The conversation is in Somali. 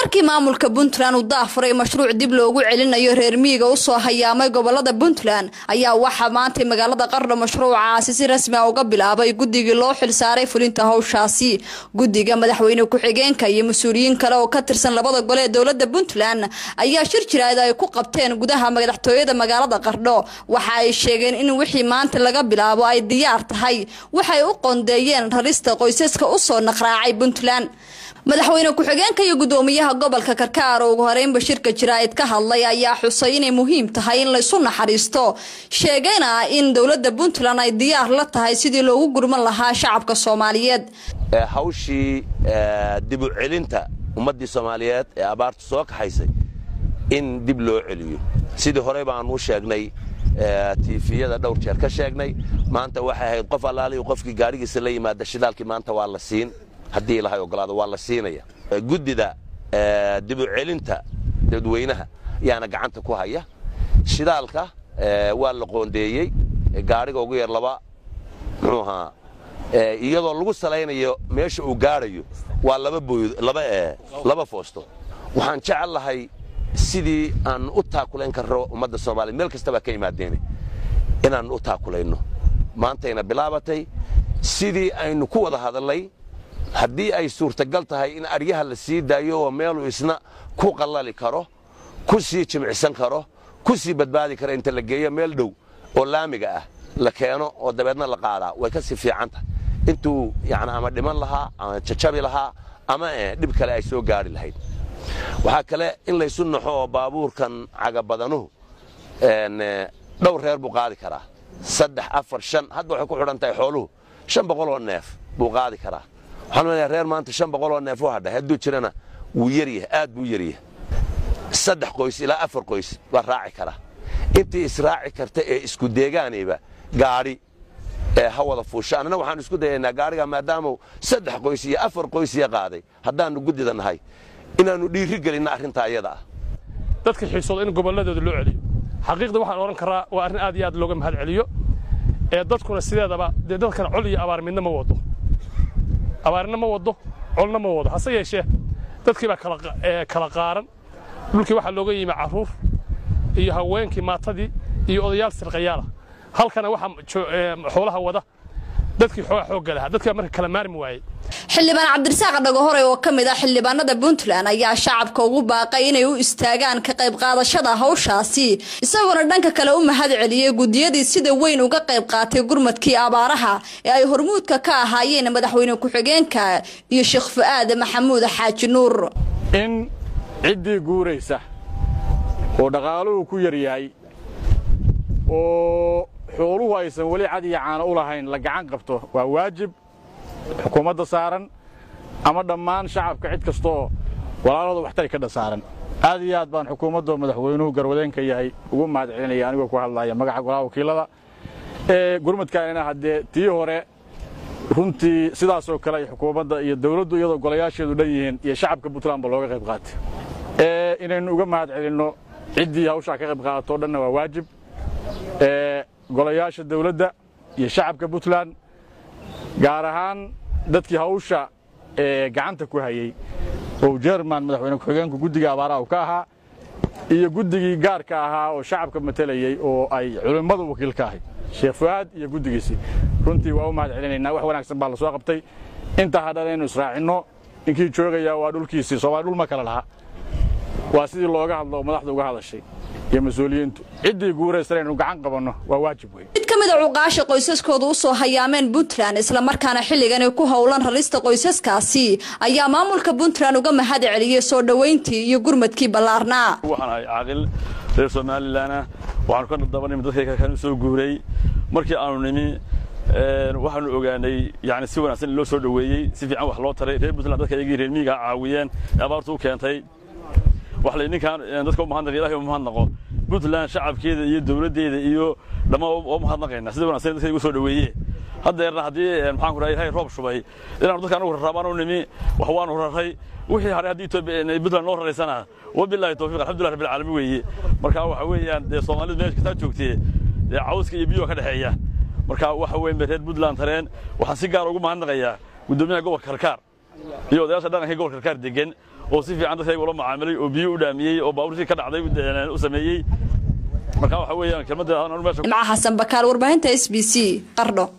markii maamulka puntland uu daafuray mashruuc dib loogu celinayo reer miyiga usoo hayaamay gobolada puntland ayaa waxaa maantay magaalada qardho mashruucaasi si rasmi a uga bilaabay guddigii loo xilsaaray fulinta howshaasi guddiga madaxweyne ku-xigeenka iyo mas-uuliyiin kale oo ka tirsan labada gole ee dowlada puntland ayaa shir jiraada ay ku qabteen gudaha madaxtooyada magaalada qardho waxa ay sheegeen in wixii maanta laga bilaabo ay diyaar tahay waxay u qoondeeyeen rarista qoysaska usoo naqraacay puntland madaxweyne ku-xigeenka iyo gudoomiyaha gobolka karkaar oo ugu horeynba shirka jiraa'id ka hadlay ayaa xusay inay muhiim tahay in laysu naxariisto sheegayna in dowlada puntland ay diyaar la tahay sidii loogu gurman lahaa shacabka soomaaliyeed hawshii dib u celinta ummaddii soomaaliyeed ee abaartu soo kaxaysay in dib loo celiyo sidii horey baanu sheegnay tiifiyada dhowr jeer ka sheegnay maanta waxay ahayd qof allaaliyu qofkii gaadhigiisa la yimaada shidaalkii maanta waa la siin haddii ilahay ogolaado waa la siinaya guddida dib u celinta dadweynaha yaana gacanta ku haya shidaalka waa la qoondeeyey gaadhiga ugu yar laba muxuu ahaa iyadoo lagu salaynayo meesha uu gaadhayo waa laba foosto waxaan jecel lahay sidii aan u taakulayn karno ummadda soomaliya meel kastabaa ka imaadeena inaan u taakulayno maantayna bilaabatay sidii aynu ku wada hadalnay haddii ay suurtagal tahay in aryaha la sii daayo oo meeluu isna ku qallali karo ku sii jimicsan karo ku sii badbaadi kara inta la geeyo meel dhow oo laamiga ah la keeno oo dabeedna la qaadaa way ka sii fiican tahay intuu yani ama dhiman lahaa ama jajabi lahaa ama dhib kale ay soo gaari lahayd waxaa kale in laysu naxo oo baabuurkan cagabadanuhu dhowr reer buu qaadi karaa saddex afar shan hadda waxay ku xidhan tahay xooluhu shan boqoloo neef buu qaadi karaa waxaan leeyahay reer maanta shan boqoloo neef u hadhay hadduu jirana wuu yaryahay aad buu yaryahay saddex qoys ilaa afar qoys baa raaci kara intii israaci karta ee isku deegaanayba gaadhi ee ha wada fuusha annana waxaan isku dayaynaa gaadhiga maadaamau saddex qoys iyo afar qoysya qaaday haddaannu guddida nahay inaannu dhiiri gelinna arrintaa iyada ah dadka xiisooda in gobolladooda loo celiyo xaqiiqda waxaan odhan karaa waa arrin aad iyo aad looga mahad celiyo ee dadkuna sideedaba dee dadkana col iyo abaar midna ma wado abaarna ma wado colna ma wado hase yeeshee dadkii baa kala qaaran dhulkii waxaa looga yimi carruur iyo haweenkii maatadii iyo odayaal sirqayaala halkana waxaa xoolaha wada dadkii xooga xoogga lahaa dadkii baa marka kala maarmi waayey xildhibaan cabdirasaaq dhagahore oo ka mid ah xildhibaanada puntland ayaa shacabka ugu baaqay inay u istaagaan ka qayb qaadashada hawshaasi isagoona dhanka kale u mahad celiyey guddiyadii sida weyn uga qayb qaatay gurmadkii abaaraha ee ay hormuudka ka ahaayeen madaxweyne ku-xigeenka iyo sheekh fu'aad maxamuud xaaji nuur in ciddii guuraysa oo dhaqaaluhu ku yar yahay oo xooluhu aysan weli cad iyo caano u lahayn la gacan qabto waa waajib xukuumadda saaran ama dhammaan shacabka cid kastooo walaalooda waxtari ka dhasaaran aad iyo aad baan xukuumaddo madaxweynuhu garwadeenka yahay ugu mahad celinaya anigoo ku hadlaya magaca golaha wakiilada ee gurmadkaanina haddee tii hore runtii sidaasoo kale ay xukuumadda iyo dawladdu iyadoo golayaasheedu dhan yihiin iyo shacabka puntlandba looga qayb qaatay ee inaynu uga mahad celinno ciddii hawshaa ka qayb qaadato o dhanna waa waajib ee golayaasha dawladda iyo shacabka puntland gaar ahaan dadkii hawsha ee gacanta ku hayey oo jerman madaxweyne ku-xigeenku guddiga abaaraha uu ka ahaa iyo guddigii gaarka ahaa oo shacabka matelayey oo ay culimmadu wakiil ka ahay sheekh fu'aad iyo guddigiisii runtii waa u mahad celinaynaa wax wanaagsan baa la soo qabtay intaa hadhan aynu israacinno ninkii joogayaa waa dhulkiisii soomaali dhul ma kale laha waa sidii looga hadlo oo madaxda uga hadashay iyo mas-uuliyiintu ciddii guuraysan aynu gacan qabanno waa waajib wey mid ka mid a cuqaasha qoysaskooda usoo hayaameen puntland islamarkaana xilligan ay ku howlan rarista qoysaskaasi ayaa maamulka puntland uga mahad celiyey soo dhowayntii iyo gurmadkii ballaarnaa waxaan ahay caaqil reer somalilanah waxaanu ka dabanimi dadka kan soo guuray markii aanu nimi waxaanu ogaanay yani si wanaagsan in loo soo dhoweeyey si fiican wax loo taray reer puntland dadka iyagii reer miyiga caawiyeen ee abaartu u keentay wax la ninkaan dadka u mahadnaq ilahay u mahadnaqo puntland shacabkeeda iyo dawladdeeda iyo dhammaan u mahadnaqayna sida wanaagsan dadka igu soo dhoweeye haddeerna haddii maxaan ku dhahay ilahay roob shubay inaanu dadka anagu rarraabaan u nimi wax waanu raray wixii haray haddii etoobiya puntland noo raraysana wabillahi tawfiq alxamdulillah rabbil caalamiin weeye marka waxa weeyaan dee soomaalidu meesha kastaa joogtee dee cawska iyo biyuha ka dhexeeya marka waxa weyn bay reer puntland tareen waxaan si gaar ugu mahadnaqayaa guddoomiyaha gobolka karkaar iyo odayaasha dhaqanka gobolka karkaar degan oo si fiican dadkayga ula macaamilay oo biyo u dhaamiyey oo baabuurtii ka dhacday u sameeyey marka waxa weeyaan kelmadda imca xasan bakaal warbaahinta s b c qardho